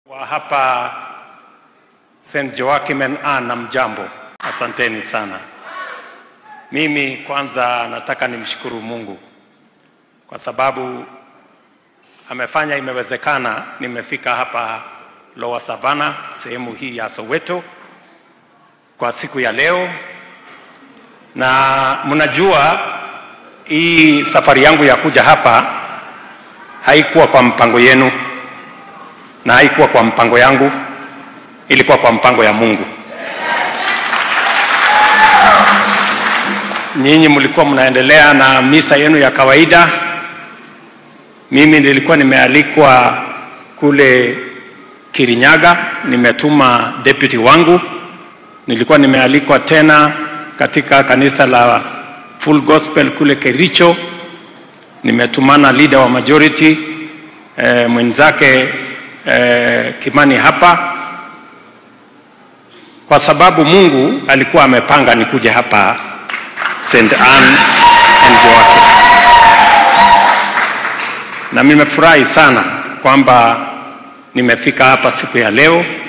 wa hapa St. Joachim and Anna, mjambo, asanteni sana. Mimi kwanza nataka nimshukuru Mungu kwa sababu amefanya imewezekana, nimefika hapa Lower Savannah, sehemu hii ya Soweto kwa siku ya leo, na mnajua hii safari yangu ya kuja hapa haikuwa kwa mpango yenu na haikuwa kwa mpango yangu, ilikuwa kwa mpango ya Mungu. Nyinyi mlikuwa mnaendelea na misa yenu ya kawaida, mimi nilikuwa nimealikwa kule Kirinyaga, nimetuma deputy wangu. Nilikuwa nimealikwa tena katika kanisa la Full Gospel kule Kericho, nimetumana leader wa majority eh, mwenzake eh, Kimani hapa, kwa sababu Mungu alikuwa amepanga nikuje hapa St. Anne and Joachim, na nimefurahi sana kwamba nimefika hapa siku ya leo